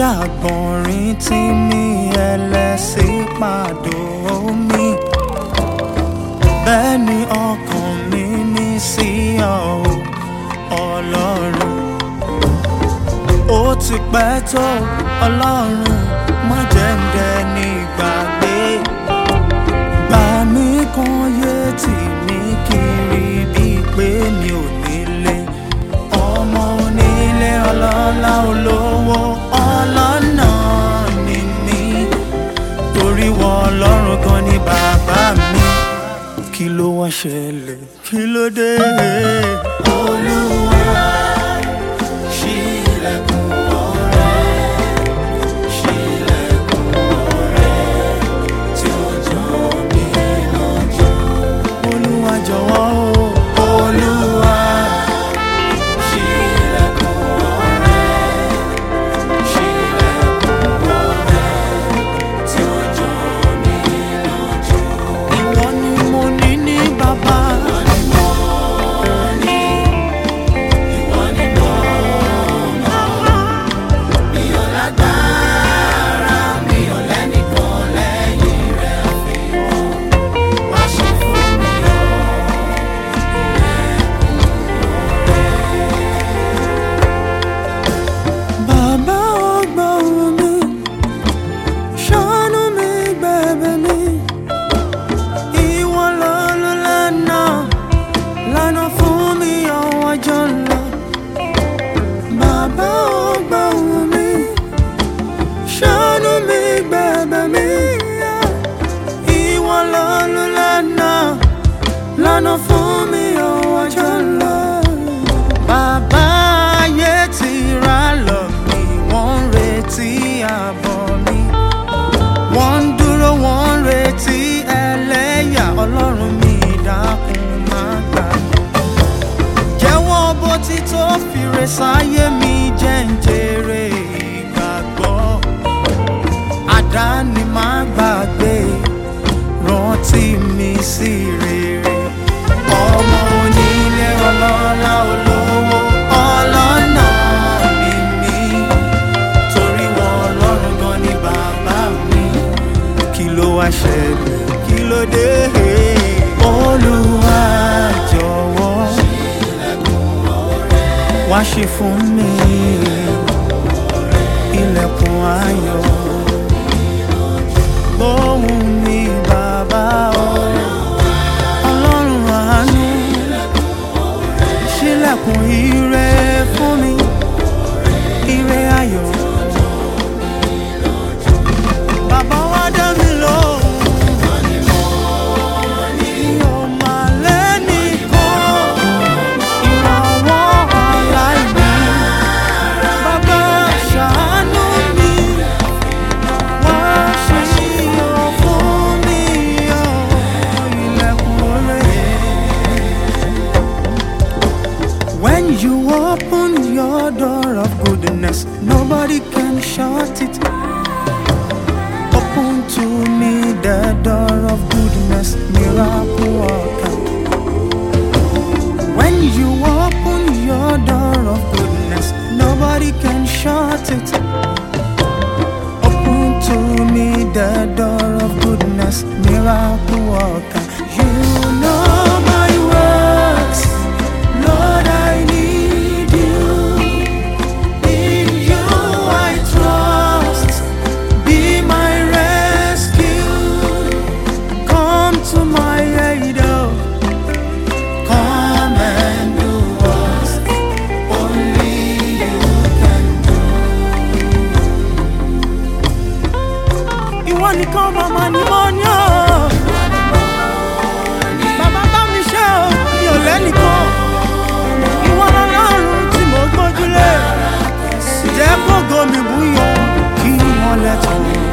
àgbọ̀nrín tí mi ẹlẹ́sìn pàdó mi bẹ́ẹ̀ ni ọkàn mi ní sí ọ ọlọ́run ó ti pẹ́ tó ọlọ́run má jẹ́ ń dẹni ìgbàgbé gbà mí kan yé tì mí kiri bíi pé mi ò nílé ọmọ onílé ọlọ́lá olówó ọlọ́nà ni mí torí wọ ọlọ́run kan ní bàbá mi kí ló wá ṣẹlẹ̀ kí ló dé. olúwa ṣílẹ̀kùn ọ̀rẹ́ ṣílẹ̀kùn ọ̀rẹ́ tí ó jọ mí lójú. olúwa jọ̀wọ́ o olúwa ṣílẹ̀kùn ọ̀rẹ́ ṣílẹ̀kùn ọ̀rẹ́ tí ó jọ mí lójú. ìwọ ni mo ní ní bàbá. Bàbá ọgbọ́n mi, ṣàánú mi gbẹ̀bẹ̀ mi. Ìwọ lọ́lú lánà, lánà fún mi ọwọ́ jọ lọ. Bàbá ọgbọ́n mi, ṣàánú mi gbẹ̀bẹ̀ mi. Ìwọ lọ́lú lánà, lánà fún mi ọwọ́ jọ lọ. Bàbá ayé ti ra lọ mi, wọ́n ń retí àbọ̀ mi. Wọ́n ń dúró, wọ́n ń retí ẹlẹ́yà ọlọ́run mi dákun má gbà mí. Jẹ́wọ́ bó ti tó fìrè sáyé mi jẹ́ ń jèrè ìgbàgbọ́. Àdáni má gbàgbé, rántí mi sí rere. Ọmọ onílé ọlọ́lá olówó ọlọ́nà ni mí. Torí wọ ọlọ́run gan ni bàbá mi. Kí ló wá ṣẹlẹ̀? Kí ló dé? Olúwa jọ̀wọ́ wá ṣe fún mi ilẹ̀kùn ayọ̀. Gbóhùn mi bàbá o, ọlọ́run àánú ṣílẹ̀kùn ire fún mi ire ayọ̀. Bàbá wa dá mi lóhùn. Mi ò mà lẹ́nìkan, ìrànwọ́ aláìní. Bàbá ṣàánú mi, wá ṣíyọ̀ fún mi, ọ̀ ilẹ̀kùn oore. When you open your door of goodness, nobody can shut it. Open to me the door of goodness, miracle worker. When you open your door of goodness, nobody can shut it. Open to me the door of goodness, miracle worker. You know my works, Lord, I need you. In you I trust. Be my rescue. Come to my aid. oh. Come and do what only you can do. Ìwọ nìkan màmá ni mo ní o. Bàbá bá mi ṣe o, mi ò lẹ́nìkan. Ìwọ lọ́lọ́run tí mo gbójúlé. Jẹ́ kógo mi búyọ kí wọ́n lẹ́tọ̀ọ́.